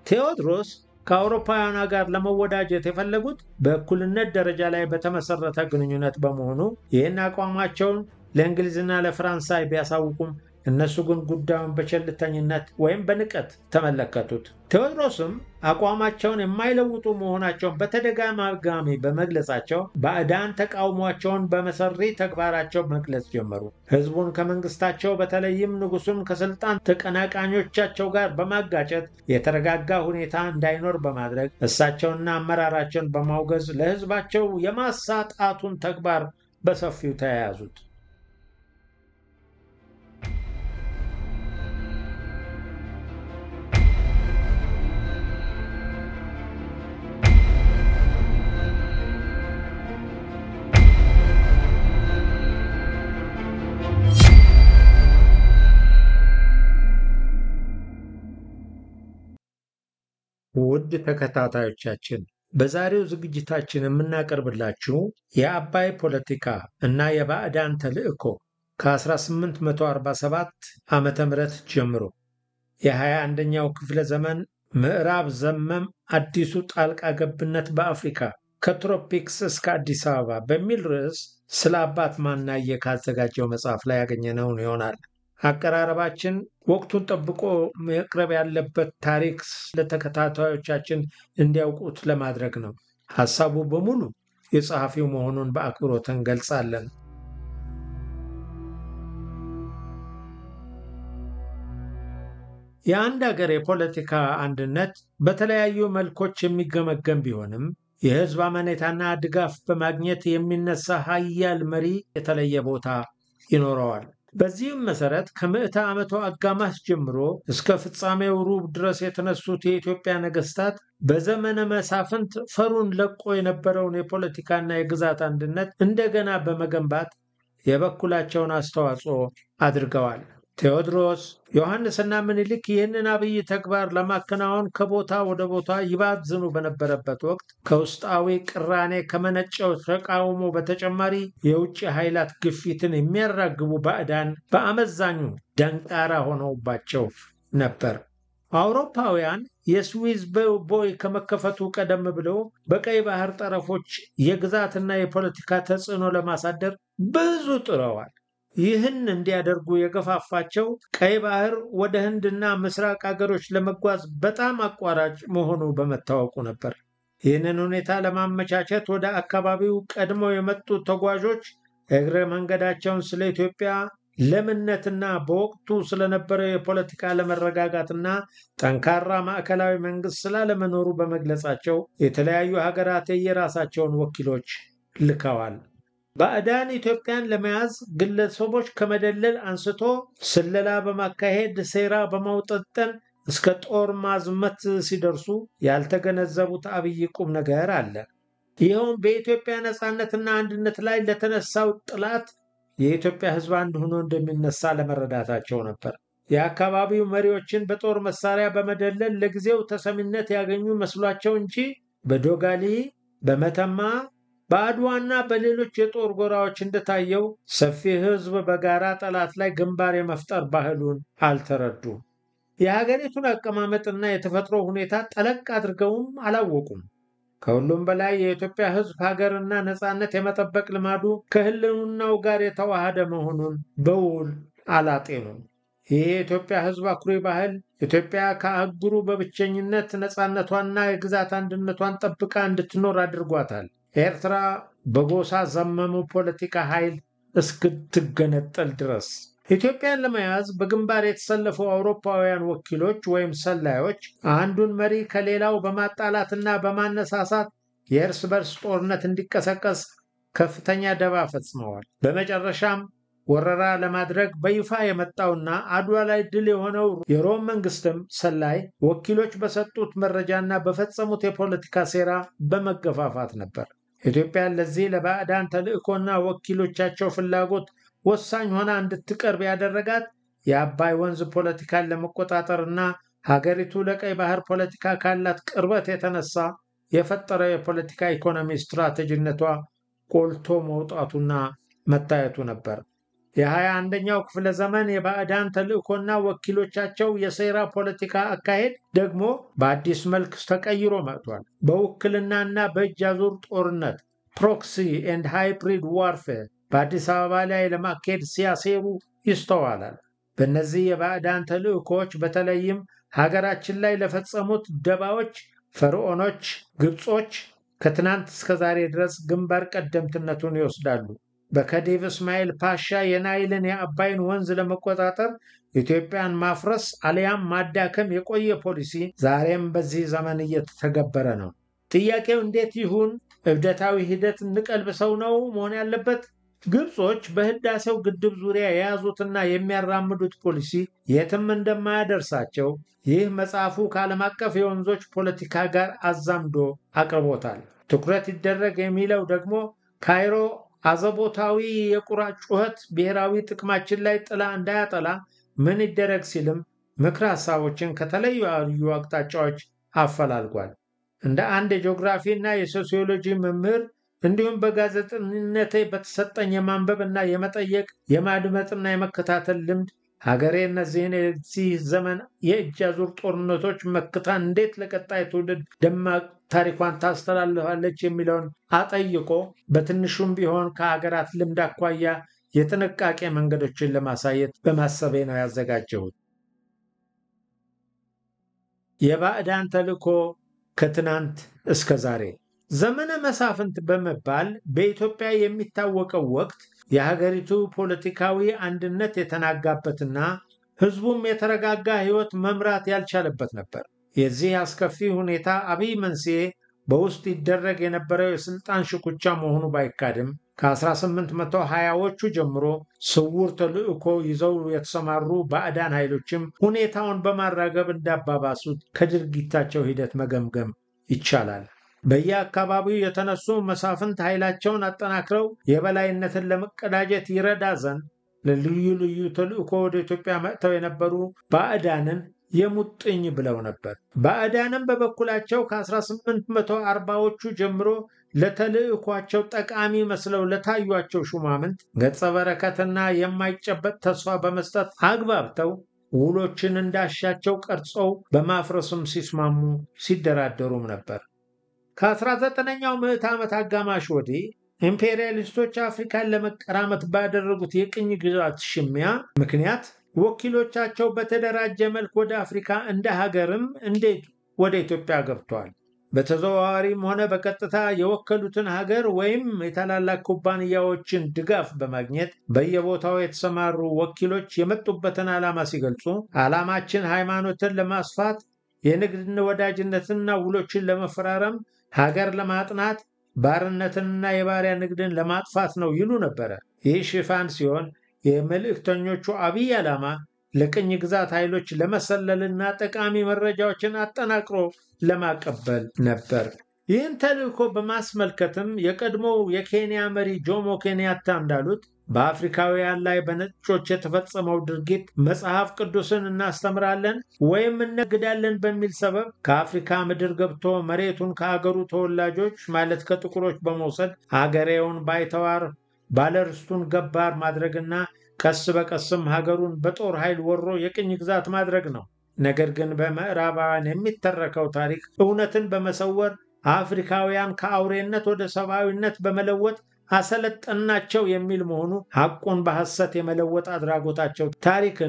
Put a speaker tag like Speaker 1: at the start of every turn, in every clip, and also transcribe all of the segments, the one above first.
Speaker 1: ቴዎድሮስ ከአውሮፓውያኗ ጋር ለመወዳጀት የፈለጉት በእኩልነት ደረጃ ላይ በተመሰረተ ግንኙነት በመሆኑ ይህን አቋማቸውን ለእንግሊዝና ለፈረንሳይ ቢያሳውቁም እነሱ ግን ጉዳዩን በቸልተኝነት ወይም በንቀት ተመለከቱት። ቴዎድሮስም አቋማቸውን የማይለውጡ መሆናቸውን በተደጋጋሚ በመግለጻቸው ባዕዳን ተቃውሟቸውን በመሰሪ ተግባራቸው መግለጽ ጀመሩ። ሕዝቡን ከመንግስታቸው በተለይም ንጉሱን ከስልጣን ተቀናቃኞቻቸው ጋር በማጋጨት የተረጋጋ ሁኔታ እንዳይኖር በማድረግ እሳቸውና አመራራቸውን በማውገዝ ለሕዝባቸው የማሳጣቱን ተግባር በሰፊው ተያያዙት። ውድ ተከታታዮቻችን በዛሬው ዝግጅታችን የምናቀርብላችሁ የአባይ ፖለቲካ እና የባዕዳን ተልዕኮ ከ1847 ዓ ም ጀምሮ የ21ኛው ክፍለ ዘመን ምዕራብ ዘመም አዲሱ ጣልቃ ገብነት በአፍሪካ ከትሮፒክስ እስከ አዲስ አበባ በሚል ርዕስ ስለ አባት ማናየ ካዘጋጀው መጽሐፍ ላይ ያገኘነውን ይሆናል። አቀራረባችን ወቅቱን ጠብቆ መቅረብ ያለበት ታሪክ ለተከታታዮቻችን እንዲያውቁት ለማድረግ ነው። ሐሳቡ በሙሉ የጸሐፊው መሆኑን በአክብሮት እንገልጻለን። የአንድ አገር የፖለቲካ አንድነት በተለያዩ መልኮች የሚገመገም ቢሆንም የሕዝብ አመኔታና ድጋፍ በማግኘት የሚነሳ ሀያል መሪ የተለየ ቦታ ይኖረዋል። በዚህም መሰረት ከምዕተ ዓመቱ አጋማሽ ጀምሮ እስከ ፍጻሜው ሩብ ድረስ የተነሱት የኢትዮጵያ ነገስታት በዘመነ መሳፍንት ፈሩን ለቆ የነበረውን የፖለቲካና የግዛት አንድነት እንደገና በመገንባት የበኩላቸውን አስተዋጽኦ አድርገዋል። ቴዎድሮስ፣ ዮሐንስና ምኒልክ ይህንን አብይ ተግባር ለማከናወን ከቦታ ወደ ቦታ ይባዝኑ በነበረበት ወቅት ከውስጣዊ ቅራኔ ከመነጨው ተቃውሞ በተጨማሪ የውጭ ኃይላት ግፊትን የሚያራግቡ ባዕዳን በአመዛኙ ደንቃራ ሆነውባቸው ነበር። አውሮፓውያን የስዊዝ ቦይ ከመከፈቱ ቀደም ብለው በቀይ ባህር ጠረፎች የግዛትና የፖለቲካ ተጽዕኖ ለማሳደር ብዙ ጥረዋል። ይህን እንዲያደርጉ የገፋፋቸው ቀይ ባህር ወደ ህንድና ምስራቅ አገሮች ለመጓዝ በጣም አቋራጭ መሆኑ በመታወቁ ነበር። ይህንን ሁኔታ ለማመቻቸት ወደ አካባቢው ቀድመው የመጡ ተጓዦች እግረ መንገዳቸውን ስለ ኢትዮጵያ ለምነትና በወቅቱ ስለነበረው የፖለቲካ አለመረጋጋትና ጠንካራ ማዕከላዊ መንግስት ስላለመኖሩ በመግለጻቸው የተለያዩ ሀገራት የየራሳቸውን ወኪሎች ልከዋል። ባዕዳን ኢትዮጵያን ለመያዝ ግለሰቦች ከመደለል አንስቶ ስለላ በማካሄድ ሴራ በማውጠጠን እስከ ጦር ማዝመት ሲደርሱ ያልተገነዘቡት አብይ ቁም ነገር አለ። ይኸውም በኢትዮጵያ ነፃነትና አንድነት ላይ ለተነሳው ጥላት የኢትዮጵያ ሕዝብ አንድ ሆኖ እንደሚነሳ ለመረዳታቸው ነበር። የአካባቢው መሪዎችን በጦር መሳሪያ በመደለል ለጊዜው ተሰሚነት ያገኙ መስሏቸው እንጂ በዶጋሊ፣ በመተማ በአድዋና በሌሎች የጦር ጎራዎች እንደታየው ሰፊ ሕዝብ በጋራ ጠላት ላይ ግንባር የመፍጠር ባህሉን አልተረዱም። የሀገሪቱን አቀማመጥና የተፈጥሮ ሁኔታ ጠለቅ አድርገውም አላወቁም። ከሁሉም በላይ የኢትዮጵያ ሕዝብ ሀገርና ነፃነት የመጠበቅ ልማዱ ከህልውናው ጋር የተዋሃደ መሆኑን በውል አላጤኑም። ይህ የኢትዮጵያ ሕዝብ አኩሪ ባህል ኢትዮጵያ ከአህጉሩ በብቸኝነት ነፃነቷንና የግዛት አንድነቷን ጠብቃ እንድትኖር አድርጓታል። ኤርትራ በጎሳ ዘመሙ ፖለቲካ ኃይል እስክትገነጠል ድረስ ኢትዮጵያን ለመያዝ በግንባር የተሰለፉ አውሮፓውያን ወኪሎች ወይም ሰላዮች አንዱን መሪ ከሌላው በማጣላትና በማነሳሳት የእርስ በርስ ጦርነት እንዲቀሰቀስ ከፍተኛ ደባ ፈጽመዋል። በመጨረሻም ወረራ ለማድረግ በይፋ የመጣውና አድዋ ላይ ድል የሆነው የሮም መንግስትም ሰላይ ወኪሎች በሰጡት መረጃና በፈጸሙት የፖለቲካ ሴራ በመገፋፋት ነበር። ኢትዮጵያን ለዚህ ለባዕዳን ተልዕኮና ወኪሎቻቸው ፍላጎት ወሳኝ ሆና እንድትቀርብ ያደረጋት የአባይ ወንዝ ፖለቲካን ለመቆጣጠርና ሀገሪቱ ለቀይ ባህር ፖለቲካ ካላት ቅርበት የተነሳ የፈጠረው የፖለቲካ ኢኮኖሚ ስትራቴጂነቷ ጎልቶ መውጣቱና መታየቱ ነበር። የሃያ አንደኛው ክፍለ ዘመን የባዕዳን ተልእኮና ወኪሎቻቸው የሴራ ፖለቲካ አካሄድ ደግሞ በአዲስ መልክ ተቀይሮ መጥቷል። በውክልናና በእጅ አዙር ጦርነት ፕሮክሲ ኤንድ ሃይብሪድ ዋርፌር በአዲስ አበባ ላይ ለማካሄድ ሲያሴሩ ይስተዋላል። በእነዚህ የባዕዳን ተልእኮዎች በተለይም ሀገራችን ላይ ለፈጸሙት ደባዎች ፈርዖኖች ግብጾች ከትናንት እስከ ዛሬ ድረስ ግንባር ቀደምትነቱን ይወስዳሉ። በከዲቭ እስማኤል ፓሻ የናይልን የአባይን ወንዝ ለመቆጣጠር ኢትዮጵያን ማፍረስ አሊያም ማዳከም የቆየ ፖሊሲ ዛሬም በዚህ ዘመን እየተተገበረ ነው። ጥያቄው እንዴት ይሁን? እብደታዊ ሂደት እንቀልብሰው ነው መሆን ያለበት? ግብጾች በህዳሴው ግድብ ዙሪያ የያዙትና የሚያራምዱት ፖሊሲ የትም እንደማያደርሳቸው ይህ መጽሐፉ ከዓለም አቀፍ የወንዞች ፖለቲካ ጋር አዛምዶ አቅርቦታል። ትኩረት ይደረግ የሚለው ደግሞ ካይሮ አዘቦታዊ የቁራ ጩኸት ብሔራዊ ጥቅማችን ላይ ጥላ እንዳያጠላ ምን ይደረግ ሲልም ምክረ ሀሳቦችን ከተለያዩ አቅጣጫዎች አፈላልጓል። እንደ አንድ የጂኦግራፊ እና የሶሲዮሎጂ መምህር እንዲሁም በጋዜጠኝነቴ በተሰጠኝ የማንበብ እና የመጠየቅ የማድመጥና የመከታተል ልምድ ሀገሬ እነዚህን የዚህ ዘመን የእጅ አዙር ጦርነቶች መክታ እንዴት ለቀጣይ ትውልድ ደማቅ ታሪኳን ታስተላልፋለች የሚለውን አጠይቆ በትንሹም ቢሆን ከሀገራት ልምድ አኳያ የጥንቃቄ መንገዶችን ለማሳየት በማሰቤ ነው ያዘጋጀሁት። የባዕዳን ተልእኮ ከትናንት እስከ ዛሬ ዘመነ መሳፍንት በመባል በኢትዮጵያ የሚታወቀው ወቅት የሀገሪቱ ፖለቲካዊ አንድነት የተናጋበትና ሕዝቡም የተረጋጋ ሕይወት መምራት ያልቻለበት ነበር። የዚህ አስከፊ ሁኔታ አብይ መንስኤ በውስጥ ይደረግ የነበረው የስልጣን ሽኩቻ መሆኑ ባይካድም ከ1820ዎቹ ጀምሮ ስውር ተልዕኮ ይዘው የተሰማሩ ባዕዳን ኃይሎችም ሁኔታውን በማራገብ እንዳባባሱት ከድርጊታቸው ሂደት መገምገም ይቻላል። በየአካባቢው የተነሱ መሳፍንት ኃይላቸውን አጠናክረው የበላይነትን ለመቀዳጀት ይረዳ ዘንድ ለልዩ ልዩ ተልዕኮ ወደ ኢትዮጵያ መጥተው የነበሩ ባዕዳንን የሙጥኝ ብለው ነበር። ባዕዳንም በበኩላቸው ከ1840ዎቹ ጀምሮ ለተልዕኳቸው ጠቃሚ መስለው ለታዩቸው ሹማምንት ገጸ በረከትና የማይጨበጥ ተስፋ በመስጠት አግባብተው ውሎችን እንዳሻቸው ቀርጸው በማፍረስም ሲስማሙ ሲደራደሩም ነበር። ከ19ኛው ምዕት ዓመት አጋማሽ ወዲህ ኢምፔሪያሊስቶች አፍሪካን ለመቀራመት ባደረጉት የቅኝ ግዛት ሽሚያ ምክንያት ወኪሎቻቸው በተደራጀ መልክ ወደ አፍሪካ እንደ ሀገርም እንዴት ወደ ኢትዮጵያ ገብተዋል። በተዘዋዋሪም ሆነ በቀጥታ የወከሉትን ሀገር ወይም የታላላቅ ኩባንያዎችን ድጋፍ በማግኘት በየቦታው የተሰማሩ ወኪሎች የመጡበትን ዓላማ ሲገልጹ ዓላማችን ሃይማኖትን ለማስፋት የንግድን ወዳጅነትና ውሎችን ለመፈራረም ሀገር ለማጥናት ባርነትንና የባሪያ ንግድን ለማጥፋት ነው ይሉ ነበረ። ይህ ሽፋን ሲሆን የመልእክተኞቹ አብይ ዓላማ ለቅኝ ግዛት ኃይሎች ለመሰለልና ጠቃሚ መረጃዎችን አጠናቅሮ ለማቀበል ነበር። ይህን ተልእኮ በማስመልከትም የቀድሞው የኬንያ መሪ ጆሞ ኬንያታ እንዳሉት በአፍሪካውያን ላይ በነጮች የተፈጸመው ድርጊት መጽሐፍ ቅዱስን እናስተምራለን ወይም እነግዳለን በሚል ሰበብ ከአፍሪካ ምድር ገብቶ መሬቱን ከአገሩ ተወላጆች ማለት ከጥቁሮች በመውሰድ አገሬውን ባይተዋር ባለርስቱን ገባር ማድረግና ቀስ በቀስም ሀገሩን በጦር ኃይል ወሮ የቅኝ ግዛት ማድረግ ነው። ነገር ግን በምዕራባውያን የሚተረከው ታሪክ እውነትን በመሰወር አፍሪካውያን ከአውሬነት ወደ ሰብአዊነት በመለወጥ አሰለጠናቸው የሚል መሆኑ ሐቁን በሐሰት የመለወጥ አድራጎታቸው ታሪክን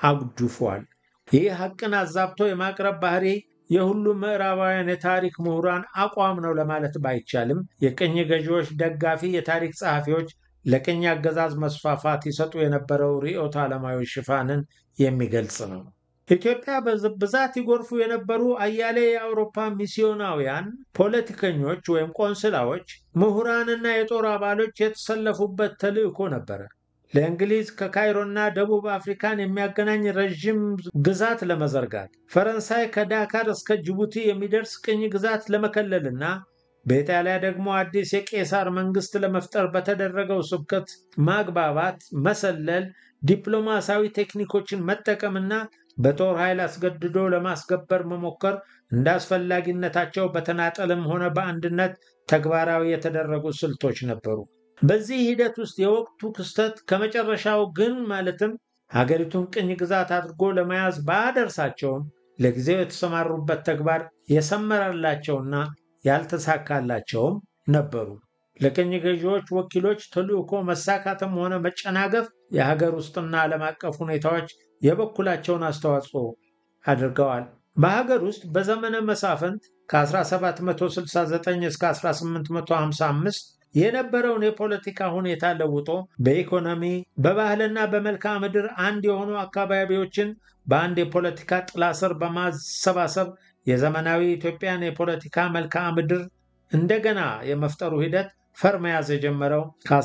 Speaker 1: አጉድፏል። ይህ ሐቅን አዛብቶ የማቅረብ ባህሪ የሁሉም ምዕራባውያን የታሪክ ምሁራን አቋም ነው ለማለት ባይቻልም የቅኝ ገዢዎች ደጋፊ የታሪክ ጸሐፊዎች ለቅኝ አገዛዝ መስፋፋት ይሰጡ የነበረው ርዕዮተ ዓለማዊ ሽፋንን የሚገልጽ ነው። ኢትዮጵያ ብዛት ይጎርፉ የነበሩ አያሌ የአውሮፓ ሚስዮናውያን ፖለቲከኞች ወይም ቆንስላዎች፣ ምሁራንና የጦር አባሎች የተሰለፉበት ተልዕኮ ነበረ። ለእንግሊዝ ከካይሮና ደቡብ አፍሪካን የሚያገናኝ ረዥም ግዛት ለመዘርጋት፣ ፈረንሳይ ከዳካር እስከ ጅቡቲ የሚደርስ ቅኝ ግዛት ለመከለልና በኢጣሊያ ደግሞ አዲስ የቄሳር መንግስት ለመፍጠር በተደረገው ስብከት ማግባባት፣ መሰለል፣ ዲፕሎማሲያዊ ቴክኒኮችን መጠቀምና በጦር ኃይል አስገድዶ ለማስገበር መሞከር እንደ አስፈላጊነታቸው በተናጠልም ሆነ በአንድነት ተግባራዊ የተደረጉ ስልቶች ነበሩ። በዚህ ሂደት ውስጥ የወቅቱ ክስተት ከመጨረሻው ግን ማለትም ሀገሪቱን ቅኝ ግዛት አድርጎ ለመያዝ ባያደርሳቸውም ለጊዜው የተሰማሩበት ተግባር የሰመረላቸውና ያልተሳካላቸውም ነበሩ። ለቅኝ ገዢዎች ወኪሎች ተልዕኮ መሳካትም ሆነ መጨናገፍ የሀገር ውስጥና ዓለም አቀፍ ሁኔታዎች የበኩላቸውን አስተዋጽኦ አድርገዋል። በሀገር ውስጥ በዘመነ መሳፍንት ከ1769 እስከ 1855 የነበረውን የፖለቲካ ሁኔታ ለውጦ በኢኮኖሚ በባህልና በመልክዓ ምድር አንድ የሆኑ አካባቢዎችን በአንድ የፖለቲካ ጥላ ስር በማሰባሰብ የዘመናዊ ኢትዮጵያን የፖለቲካ መልክዓ ምድር እንደገና የመፍጠሩ ሂደት ፈር መያዝ የጀመረው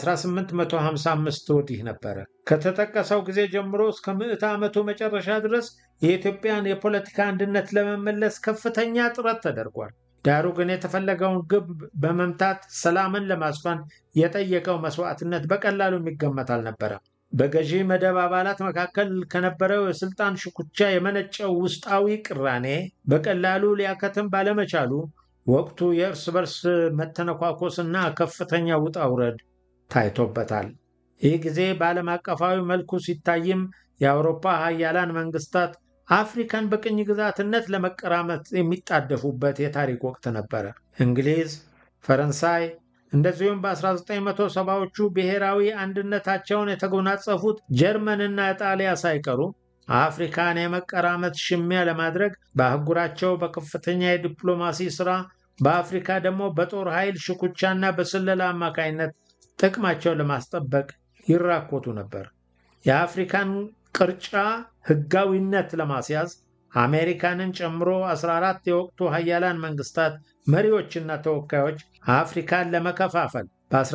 Speaker 1: ከ1855 ወዲህ ነበረ። ከተጠቀሰው ጊዜ ጀምሮ እስከ ምዕተ ዓመቱ መጨረሻ ድረስ የኢትዮጵያን የፖለቲካ አንድነት ለመመለስ ከፍተኛ ጥረት ተደርጓል። ዳሩ ግን የተፈለገውን ግብ በመምታት ሰላምን ለማስፈን የጠየቀው መስዋዕትነት በቀላሉ የሚገመት አልነበረም። በገዢ መደብ አባላት መካከል ከነበረው የስልጣን ሽኩቻ የመነጨው ውስጣዊ ቅራኔ በቀላሉ ሊያከትም ባለመቻሉ ወቅቱ የእርስ በርስ መተነኳኮስና ከፍተኛ ውጣ ውረድ ታይቶበታል። ይህ ጊዜ በዓለም አቀፋዊ መልኩ ሲታይም የአውሮፓ ሀያላን መንግስታት አፍሪካን በቅኝ ግዛትነት ለመቀራመት የሚጣደፉበት የታሪክ ወቅት ነበረ። እንግሊዝ፣ ፈረንሳይ እንደዚሁም በ1970ዎቹ ብሔራዊ አንድነታቸውን የተጎናጸፉት ጀርመንና ጣሊያ ሳይቀሩ አፍሪካን የመቀራመት ሽሚያ ለማድረግ በአህጉራቸው በከፍተኛ የዲፕሎማሲ ሥራ በአፍሪካ ደግሞ በጦር ኃይል ሽኩቻና በስለላ አማካይነት ጥቅማቸውን ለማስጠበቅ ይራኮቱ ነበር። የአፍሪካን ቅርጫ ሕጋዊነት ለማስያዝ አሜሪካንን ጨምሮ 14 የወቅቱ ሀያላን መንግስታት መሪዎችና ተወካዮች አፍሪካን ለመከፋፈል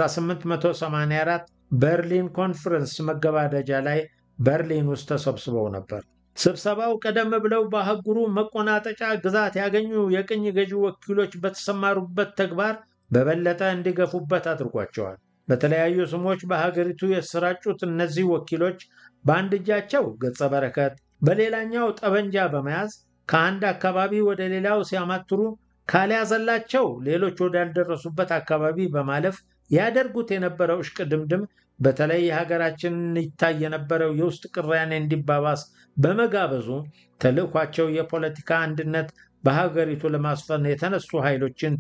Speaker 1: በ1884 በርሊን ኮንፈረንስ መገባደጃ ላይ በርሊን ውስጥ ተሰብስበው ነበር። ስብሰባው ቀደም ብለው በአህጉሩ መቆናጠጫ ግዛት ያገኙ የቅኝ ገዢ ወኪሎች በተሰማሩበት ተግባር በበለጠ እንዲገፉበት አድርጓቸዋል። በተለያዩ ስሞች በሀገሪቱ የተሰራጩት እነዚህ ወኪሎች በአንድ እጃቸው ገጸ በረከት፣ በሌላኛው ጠበንጃ በመያዝ ከአንድ አካባቢ ወደ ሌላው ሲያማትሩ ካልያዘላቸው ሌሎች ወዳልደረሱበት አካባቢ በማለፍ ያደርጉት የነበረው እሽቅድምድም በተለይ የሀገራችንን ይታይ የነበረው የውስጥ ቅራኔ እንዲባባስ በመጋበዙ ተልዕኳቸው የፖለቲካ አንድነት በሀገሪቱ ለማስፈን የተነሱ ኃይሎችን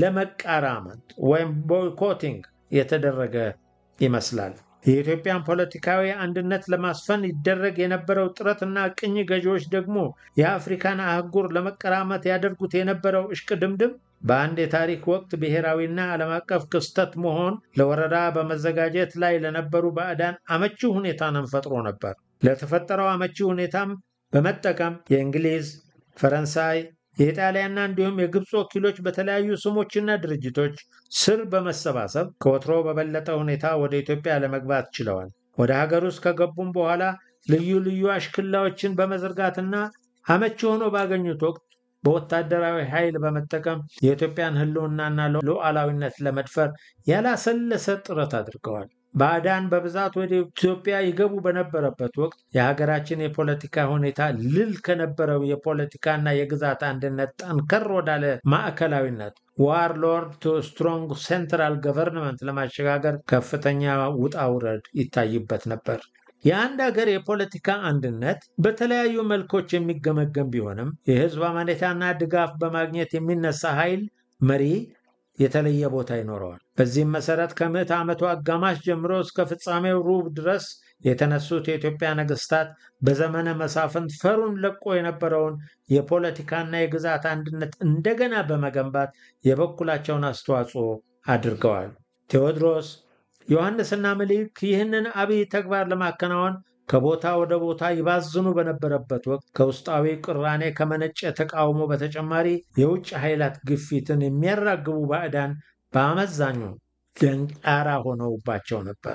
Speaker 1: ለመቃራመት ወይም ቦይኮቲንግ የተደረገ ይመስላል። የኢትዮጵያን ፖለቲካዊ አንድነት ለማስፈን ይደረግ የነበረው ጥረትና ቅኝ ገዢዎች ደግሞ የአፍሪካን አህጉር ለመቀራመት ያደርጉት የነበረው እሽቅድምድም በአንድ የታሪክ ወቅት ብሔራዊና ዓለም አቀፍ ክስተት መሆን ለወረራ በመዘጋጀት ላይ ለነበሩ ባዕዳን አመቺ ሁኔታንም ፈጥሮ ነበር። ለተፈጠረው አመቺ ሁኔታም በመጠቀም የእንግሊዝ፣ ፈረንሳይ፣ የኢጣሊያና እንዲሁም የግብፅ ወኪሎች በተለያዩ ስሞችና ድርጅቶች ስር በመሰባሰብ ከወትሮ በበለጠ ሁኔታ ወደ ኢትዮጵያ ለመግባት ችለዋል። ወደ ሀገር ውስጥ ከገቡም በኋላ ልዩ ልዩ አሽክላዎችን በመዘርጋትና አመቺ ሆኖ ባገኙት ወቅት በወታደራዊ ኃይል በመጠቀም የኢትዮጵያን ሕልውናና ሉዓላዊነት ለመድፈር ያላሰለሰ ጥረት አድርገዋል። ባዕዳን በብዛት ወደ ኢትዮጵያ ይገቡ በነበረበት ወቅት የሀገራችን የፖለቲካ ሁኔታ ልል ከነበረው የፖለቲካና የግዛት አንድነት ጠንከር ወዳለ ማዕከላዊነት ዋር ሎርድ ቱ ስትሮንግ ሴንትራል ገቨርንመንት ለማሸጋገር ከፍተኛ ውጣ ውረድ ይታይበት ነበር። የአንድ ሀገር የፖለቲካ አንድነት በተለያዩ መልኮች የሚገመገም ቢሆንም የህዝብ አመኔታና ድጋፍ በማግኘት የሚነሳ ኃይል መሪ የተለየ ቦታ ይኖረዋል። በዚህም መሰረት ከምዕተ ዓመቱ አጋማሽ ጀምሮ እስከ ፍጻሜው ሩብ ድረስ የተነሱት የኢትዮጵያ ነገስታት በዘመነ መሳፍንት ፈሩን ለቆ የነበረውን የፖለቲካና የግዛት አንድነት እንደገና በመገንባት የበኩላቸውን አስተዋጽኦ አድርገዋል። ቴዎድሮስ፣ ዮሐንስና ምኒልክ ይህንን አብይ ተግባር ለማከናወን ከቦታ ወደ ቦታ ይባዝኑ በነበረበት ወቅት ከውስጣዊ ቅራኔ ከመነጨ ተቃውሞ በተጨማሪ የውጭ ኃይላት ግፊትን የሚያራግቡ ባዕዳን በአመዛኙ ደንቃራ ሆነውባቸው ነበር።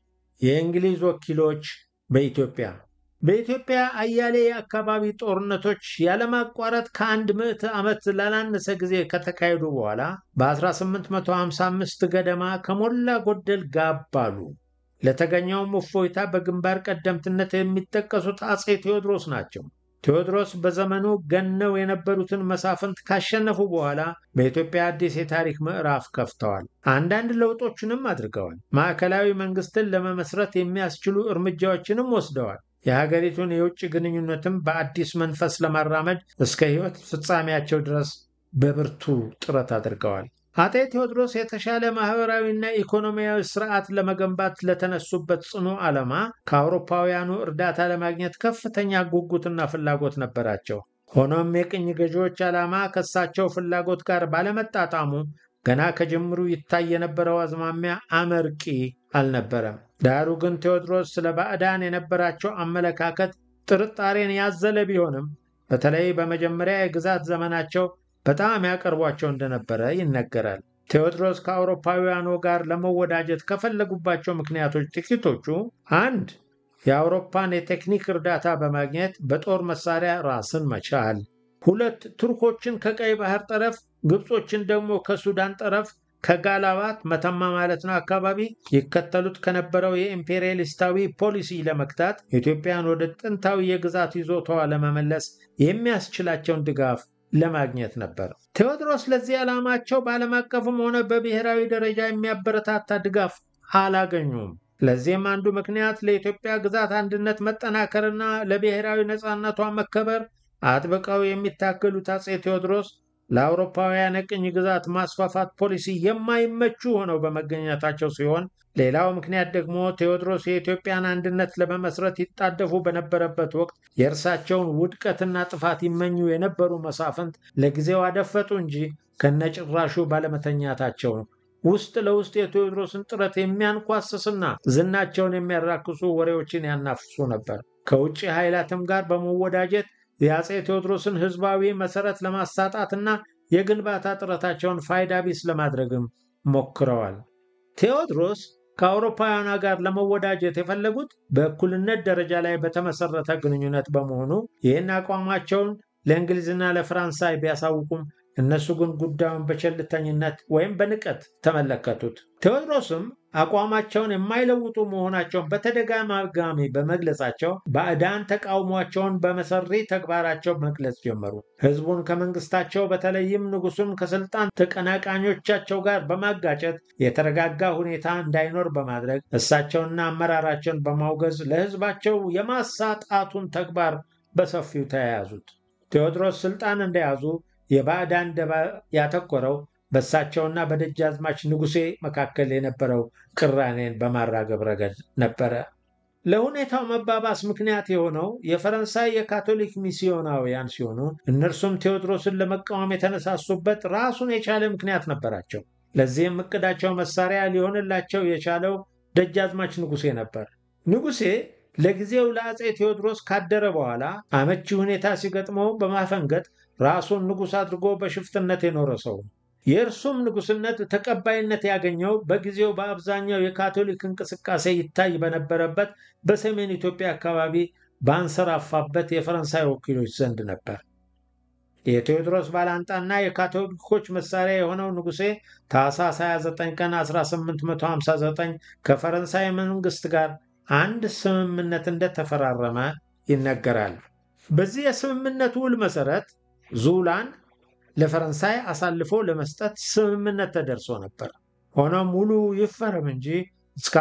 Speaker 1: የእንግሊዝ ወኪሎች በኢትዮጵያ በኢትዮጵያ አያሌ የአካባቢ ጦርነቶች ያለማቋረጥ ከአንድ ምዕተ ዓመት ላላነሰ ጊዜ ከተካሄዱ በኋላ በ1855 ገደማ ከሞላ ጎደል ጋብ አሉ። ለተገኘውም እፎይታ በግንባር ቀደምትነት የሚጠቀሱት አፄ ቴዎድሮስ ናቸው። ቴዎድሮስ በዘመኑ ገነው የነበሩትን መሳፍንት ካሸነፉ በኋላ በኢትዮጵያ አዲስ የታሪክ ምዕራፍ ከፍተዋል። አንዳንድ ለውጦችንም አድርገዋል። ማዕከላዊ መንግስትን ለመመስረት የሚያስችሉ እርምጃዎችንም ወስደዋል። የሀገሪቱን የውጭ ግንኙነትም በአዲስ መንፈስ ለማራመድ እስከ ሕይወት ፍጻሜያቸው ድረስ በብርቱ ጥረት አድርገዋል። አጤ ቴዎድሮስ የተሻለ ማህበራዊና ኢኮኖሚያዊ ስርዓት ለመገንባት ለተነሱበት ጽኑ ዓላማ ከአውሮፓውያኑ እርዳታ ለማግኘት ከፍተኛ ጉጉትና ፍላጎት ነበራቸው። ሆኖም የቅኝ ገዢዎች ዓላማ ከእሳቸው ፍላጎት ጋር ባለመጣጣሙ ገና ከጅምሩ ይታይ የነበረው አዝማሚያ አመርቂ አልነበረም። ዳሩ ግን ቴዎድሮስ ስለ ባዕዳን የነበራቸው አመለካከት ጥርጣሬን ያዘለ ቢሆንም በተለይ በመጀመሪያ የግዛት ዘመናቸው በጣም ያቀርቧቸው እንደነበረ ይነገራል። ቴዎድሮስ ከአውሮፓውያኑ ጋር ለመወዳጀት ከፈለጉባቸው ምክንያቶች ጥቂቶቹ፣ አንድ የአውሮፓን የቴክኒክ እርዳታ በማግኘት በጦር መሳሪያ ራስን መቻል፣ ሁለት ቱርኮችን ከቀይ ባህር ጠረፍ፣ ግብጾችን ደግሞ ከሱዳን ጠረፍ ከጋላባት መተማ ማለት ነው አካባቢ ይከተሉት ከነበረው የኢምፔሪያሊስታዊ ፖሊሲ ለመግታት ኢትዮጵያን ወደ ጥንታዊ የግዛት ይዞታዋ ለመመለስ የሚያስችላቸውን ድጋፍ ለማግኘት ነበር። ቴዎድሮስ ለዚህ ዓላማቸው በዓለም አቀፍም ሆነ በብሔራዊ ደረጃ የሚያበረታታ ድጋፍ አላገኙም። ለዚህም አንዱ ምክንያት ለኢትዮጵያ ግዛት አንድነት መጠናከርና ለብሔራዊ ነፃነቷ መከበር አጥብቀው የሚታገሉት አፄ ቴዎድሮስ ለአውሮፓውያን የቅኝ ግዛት ማስፋፋት ፖሊሲ የማይመቹ ሆነው በመገኘታቸው ሲሆን ሌላው ምክንያት ደግሞ ቴዎድሮስ የኢትዮጵያን አንድነት ለመመስረት ይጣደፉ በነበረበት ወቅት የእርሳቸውን ውድቀትና ጥፋት ይመኙ የነበሩ መሳፍንት ለጊዜው አደፈጡ እንጂ ከነጭራሹ ባለመተኛታቸው ነው። ውስጥ ለውስጥ የቴዎድሮስን ጥረት የሚያንኳስስና ዝናቸውን የሚያራክሱ ወሬዎችን ያናፍሱ ነበር። ከውጭ ኃይላትም ጋር በመወዳጀት የአፄ ቴዎድሮስን ሕዝባዊ መሰረት ለማሳጣትና የግንባታ ጥረታቸውን ፋይዳ ቢስ ለማድረግም ሞክረዋል። ቴዎድሮስ ከአውሮፓውያኗ ጋር ለመወዳጀት የፈለጉት በእኩልነት ደረጃ ላይ በተመሰረተ ግንኙነት በመሆኑ ይህን አቋማቸውን ለእንግሊዝና ለፈረንሳይ ቢያሳውቁም እነሱ ግን ጉዳዩን በቸልተኝነት ወይም በንቀት ተመለከቱት። ቴዎድሮስም አቋማቸውን የማይለውጡ መሆናቸውን በተደጋጋሚ በመግለጻቸው ባዕዳን ተቃውሟቸውን በመሰሪ ተግባራቸው መግለጽ ጀመሩ። ሕዝቡን ከመንግስታቸው በተለይም ንጉሱን ከስልጣን ተቀናቃኞቻቸው ጋር በማጋጨት የተረጋጋ ሁኔታ እንዳይኖር በማድረግ እሳቸውና አመራራቸውን በማውገዝ ለሕዝባቸው የማሳጣቱን ተግባር በሰፊው ተያያዙት። ቴዎድሮስ ስልጣን እንደያዙ የባዕዳን ደባ ያተኮረው በእሳቸውና በደጃዝማች ንጉሴ መካከል የነበረው ቅራኔን በማራገብ ረገድ ነበረ። ለሁኔታው መባባስ ምክንያት የሆነው የፈረንሳይ የካቶሊክ ሚስዮናውያን ሲሆኑ እነርሱም ቴዎድሮስን ለመቃወም የተነሳሱበት ራሱን የቻለ ምክንያት ነበራቸው። ለዚህም እቅዳቸው መሳሪያ ሊሆንላቸው የቻለው ደጃዝማች ንጉሴ ነበር። ንጉሴ ለጊዜው ለአፄ ቴዎድሮስ ካደረ በኋላ አመቺ ሁኔታ ሲገጥመው በማፈንገጥ ራሱን ንጉሥ አድርጎ በሽፍትነት የኖረ ሰው ነው። የእርሱም ንጉሥነት ተቀባይነት ያገኘው በጊዜው በአብዛኛው የካቶሊክ እንቅስቃሴ ይታይ በነበረበት በሰሜን ኢትዮጵያ አካባቢ ባንሰራፋበት የፈረንሳይ ወኪሎች ዘንድ ነበር። የቴዎድሮስ ባላንጣና የካቶሊኮች መሳሪያ የሆነው ንጉሴ ታኅሳስ 29 ቀን 1859 ከፈረንሳይ መንግስት ጋር አንድ ስምምነት እንደተፈራረመ ይነገራል። በዚህ የስምምነት ውል መሰረት ዙላን ለፈረንሳይ አሳልፎ ለመስጠት ስምምነት ተደርሶ ነበር። ሆኖም ውሉ ይፈረም እንጂ እስከ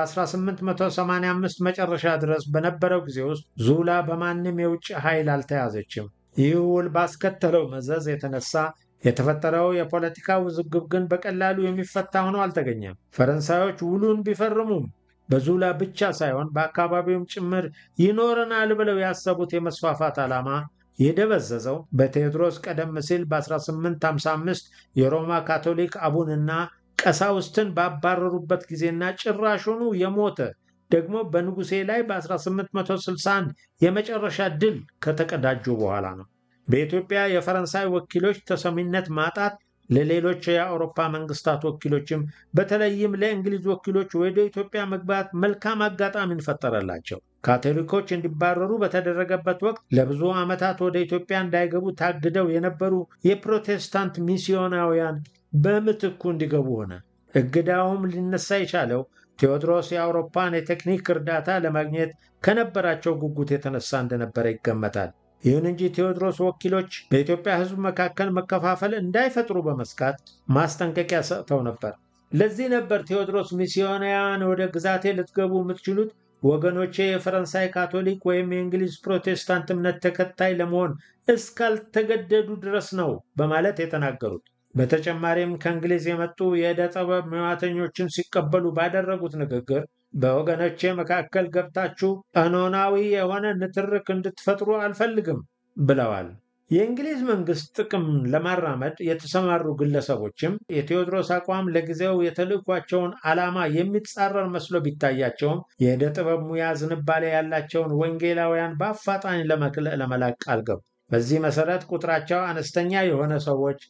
Speaker 1: 1885 መጨረሻ ድረስ በነበረው ጊዜ ውስጥ ዙላ በማንም የውጭ ኃይል አልተያዘችም። ይህ ውል ባስከተለው መዘዝ የተነሳ የተፈጠረው የፖለቲካ ውዝግብ ግን በቀላሉ የሚፈታ ሆኖ አልተገኘም። ፈረንሳዮች ውሉን ቢፈርሙም በዙላ ብቻ ሳይሆን በአካባቢውም ጭምር ይኖረናል ብለው ያሰቡት የመስፋፋት ዓላማ የደበዘዘው በቴዎድሮስ ቀደም ሲል በ1855 የሮማ ካቶሊክ አቡንና ቀሳውስትን ባባረሩበት ጊዜና ጭራሹኑ የሞተ ደግሞ በንጉሴ ላይ በ1861 የመጨረሻ ድል ከተቀዳጁ በኋላ ነው። በኢትዮጵያ የፈረንሳይ ወኪሎች ተሰሚነት ማጣት ለሌሎች የአውሮፓ መንግስታት ወኪሎችም በተለይም ለእንግሊዝ ወኪሎች ወደ ኢትዮጵያ መግባት መልካም አጋጣሚን ፈጠረላቸው። ካቶሊኮች እንዲባረሩ በተደረገበት ወቅት ለብዙ ዓመታት ወደ ኢትዮጵያ እንዳይገቡ ታግደው የነበሩ የፕሮቴስታንት ሚስዮናውያን በምትኩ እንዲገቡ ሆነ። እገዳውም ሊነሳ የቻለው ቴዎድሮስ የአውሮፓን የቴክኒክ እርዳታ ለማግኘት ከነበራቸው ጉጉት የተነሳ እንደነበረ ይገመታል። ይሁን እንጂ ቴዎድሮስ ወኪሎች በኢትዮጵያ ሕዝብ መካከል መከፋፈል እንዳይፈጥሩ በመስጋት ማስጠንቀቂያ ሰጥተው ነበር። ለዚህ ነበር ቴዎድሮስ ሚስዮናውያን ወደ ግዛቴ ልትገቡ የምትችሉት ወገኖቼ የፈረንሳይ ካቶሊክ ወይም የእንግሊዝ ፕሮቴስታንት እምነት ተከታይ ለመሆን እስካልተገደዱ ድረስ ነው በማለት የተናገሩት። በተጨማሪም ከእንግሊዝ የመጡ የዕደ ጥበብ ሙያተኞችን ሲቀበሉ ባደረጉት ንግግር በወገኖቼ መካከል ገብታችሁ ቀኖናዊ የሆነ ንትርክ እንድትፈጥሩ አልፈልግም ብለዋል። የእንግሊዝ መንግስት ጥቅም ለማራመድ የተሰማሩ ግለሰቦችም የቴዎድሮስ አቋም ለጊዜው የተልዕኳቸውን ዓላማ የሚጻረር መስሎ ቢታያቸውም የዕደ ጥበብ ሙያ ዝንባሌ ያላቸውን ወንጌላውያን በአፋጣኝ ለመላክ ቃል ገቡ። በዚህ መሰረት ቁጥራቸው አነስተኛ የሆነ ሰዎች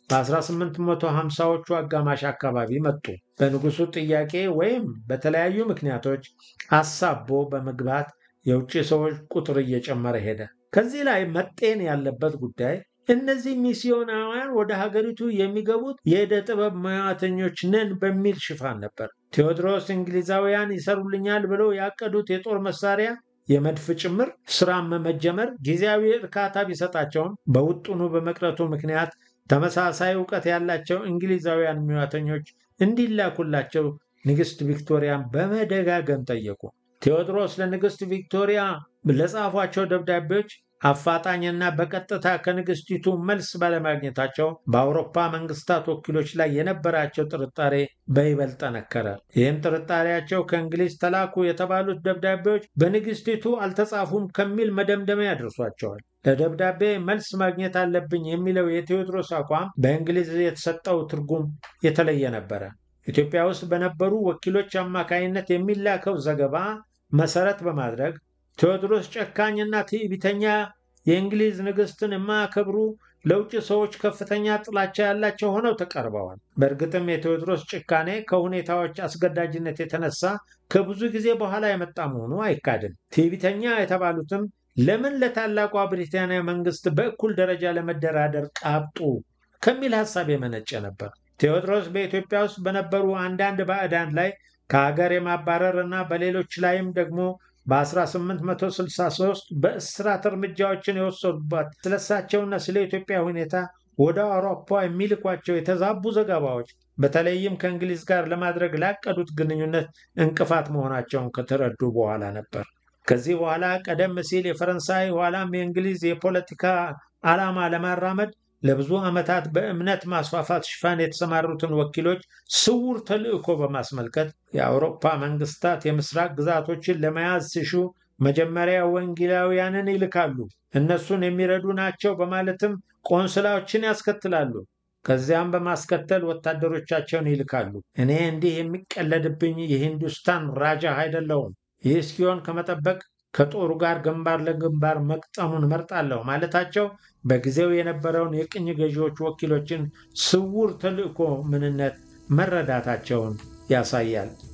Speaker 1: በ1850ዎቹ አጋማሽ አካባቢ መጡ። በንጉሱ ጥያቄ ወይም በተለያዩ ምክንያቶች አሳቦ በመግባት የውጭ ሰዎች ቁጥር እየጨመረ ሄደ። ከዚህ ላይ መጤን ያለበት ጉዳይ እነዚህ ሚስዮናውያን ወደ ሀገሪቱ የሚገቡት የዕደ ጥበብ ሙያተኞች ነን በሚል ሽፋን ነበር። ቴዎድሮስ እንግሊዛውያን ይሰሩልኛል ብለው ያቀዱት የጦር መሳሪያ የመድፍ ጭምር ስራም መጀመር ጊዜያዊ እርካታ ቢሰጣቸውም በውጥኑ በመቅረቱ ምክንያት ተመሳሳይ እውቀት ያላቸው እንግሊዛውያን ሙያተኞች እንዲላኩላቸው ንግሥት ቪክቶሪያን በመደጋገም ጠየቁ። ቴዎድሮስ ለንግሥት ቪክቶሪያ ለጻፏቸው ደብዳቤዎች አፋጣኝና በቀጥታ ከንግሥቲቱ መልስ ባለማግኘታቸው በአውሮፓ መንግስታት ወኪሎች ላይ የነበራቸው ጥርጣሬ በይበልጥ ጠነከረ። ይህም ጥርጣሬያቸው ከእንግሊዝ ተላኩ የተባሉት ደብዳቤዎች በንግሥቲቱ አልተጻፉም ከሚል መደምደሚያ ያደርሷቸዋል። ለደብዳቤ መልስ ማግኘት አለብኝ የሚለው የቴዎድሮስ አቋም በእንግሊዝ የተሰጠው ትርጉም የተለየ ነበረ። ኢትዮጵያ ውስጥ በነበሩ ወኪሎች አማካይነት የሚላከው ዘገባ መሰረት በማድረግ ቴዎድሮስ ጨካኝና ትዕቢተኛ፣ የእንግሊዝ ንግሥትን የማያከብሩ ለውጭ ሰዎች ከፍተኛ ጥላቻ ያላቸው ሆነው ተቀርበዋል። በእርግጥም የቴዎድሮስ ጭካኔ ከሁኔታዎች አስገዳጅነት የተነሳ ከብዙ ጊዜ በኋላ የመጣ መሆኑ አይካድም። ትዕቢተኛ የተባሉትም ለምን ለታላቋ ብሪታንያ መንግስት በእኩል ደረጃ ለመደራደር ቃብጡ ከሚል ሐሳብ የመነጨ ነበር። ቴዎድሮስ በኢትዮጵያ ውስጥ በነበሩ አንዳንድ ባዕዳን ላይ ከሀገር የማባረር እና በሌሎች ላይም ደግሞ በ1863 በእስራት እርምጃዎችን የወሰዱባት ስለሳቸውና ስለ ኢትዮጵያ ሁኔታ ወደ አውሮፓ የሚልኳቸው የተዛቡ ዘገባዎች በተለይም ከእንግሊዝ ጋር ለማድረግ ላቀዱት ግንኙነት እንቅፋት መሆናቸውን ከተረዱ በኋላ ነበር። ከዚህ በኋላ ቀደም ሲል የፈረንሳይ ኋላም የእንግሊዝ የፖለቲካ ዓላማ ለማራመድ ለብዙ ዓመታት በእምነት ማስፋፋት ሽፋን የተሰማሩትን ወኪሎች ስውር ተልዕኮ በማስመልከት የአውሮፓ መንግስታት የምስራቅ ግዛቶችን ለመያዝ ሲሹ መጀመሪያ ወንጌላውያንን ይልካሉ፣ እነሱን የሚረዱ ናቸው በማለትም ቆንስላዎችን ያስከትላሉ። ከዚያም በማስከተል ወታደሮቻቸውን ይልካሉ። እኔ እንዲህ የሚቀለድብኝ የሂንዱስታን ራጃ አይደለሁም። ይህ እስኪሆን ከመጠበቅ ከጦሩ ጋር ግንባር ለግንባር መቅጠሙን መርጣለሁ ማለታቸው በጊዜው የነበረውን የቅኝ ገዢዎች ወኪሎችን ስውር ተልዕኮ ምንነት መረዳታቸውን ያሳያል።